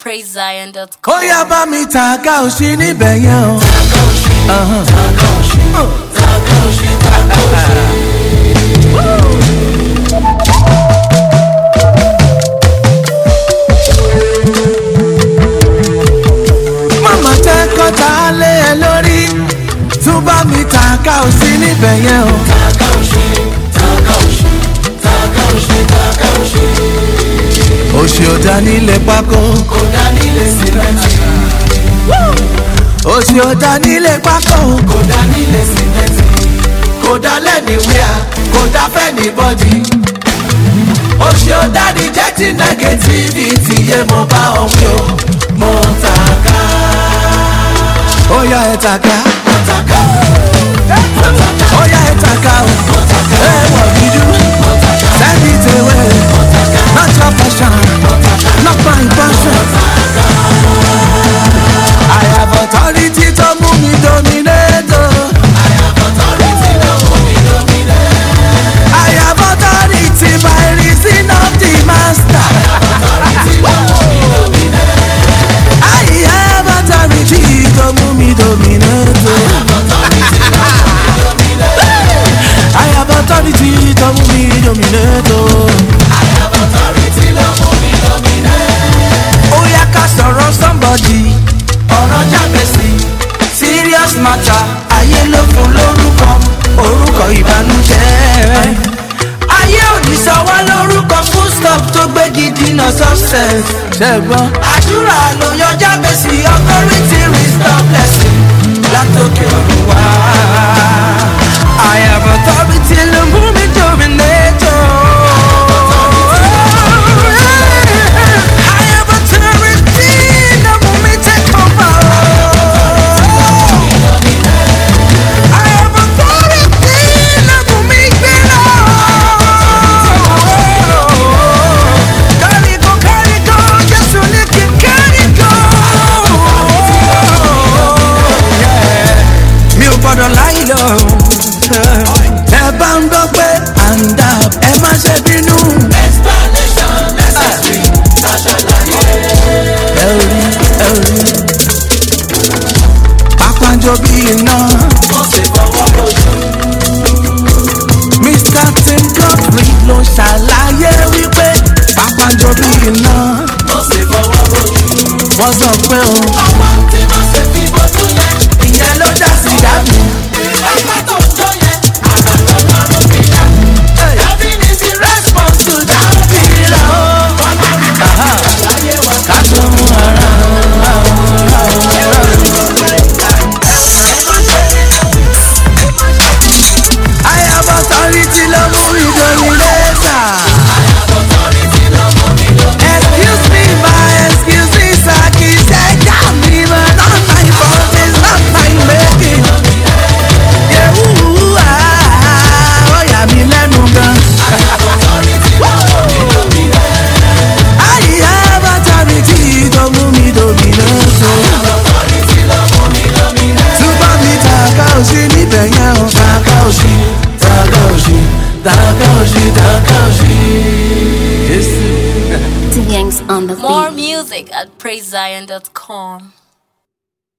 praisezion.com. ó yá bá mi ta ká ò sí níbẹ̀ yẹn o. Ahán. Màmá tẹ́ kọ́ta lé ẹ lórí tún bá mi ta ká ò sí níbẹ̀ yẹn o. Òṣì ò dá nílé pákó. Kò dá nílé símẹ́ntì. Òṣì ò dá nílé pákó. Kò dá nílé símẹ́ntì. Kò dá lẹ́nìwíà, kò dá fẹ́ni bọ́dì. Òṣì ò dá ní jẹ́tì nẹ́gẹ́tìfìtì yé mo bá ọ̀hún o. Mo tàka. Ó yá ẹ tàka. Mo tàka. Ó yá ẹ tàka o. Mo tàka. Ẹ wọ̀ gídú. Mo tàka. Send it away. Mo tàka. Not your passion. Mo tàka. Not my passion. I have authority to move me dominate. oh. I have authority by reason of the master. I have authority to move me dominate. I have authority to move me dominate. Ó yá ká sọ̀rọ̀ somebody. Ọ̀rọ̀ jábẹ̀sí. Serious matter. Ayé ló fún lórúkọ. Orúkọ ìbànújẹ́. Ayé ò ní sọ wá lórúkọ full stop tó gbé gidi náà success. Ṣẹ́gbọ́n. Àdúrà ló yọ jábẹ̀sí authority restore blessing. Látòkè ọ̀run wá. I have authority ló mú mi dominator. I have authority ló mú mi take over. I have authority ló mú mi gbéra. Carry go, carry go, Jésù ní kí n carry go. Mi ò gbọ́dọ̀ láyé lọ. Ẹ bá ń gbọ́ pé à ń dà ẹ má ṣe bínú. Ẹ ò rí, ẹ ò rí. Pápánjọ bí iná. Mr. Tim Godfrey ló ṣàlàyé wípé pápánjọ bí iná. Wọ́n sọ pé o. Ìyẹn ló dá sí dábì. Response to that feel Ká tó mú ara I have authority ló mú mi dominator. Excuse me, my excuse me, sir, kì í ṣe ẹja mi, but not my fault, it's not my making. Yehu, ah, ó yà mí lẹ́nu gan. I have authority tó mú mi dominator. Túbọ̀ mi tàkà òsì níbẹ̀ yẹn o. Tàkà òsì, tàkà òsì, tàkà òsì, tàkà òsì. Jésù. The Yanks on the beat. More music at praisezion.com.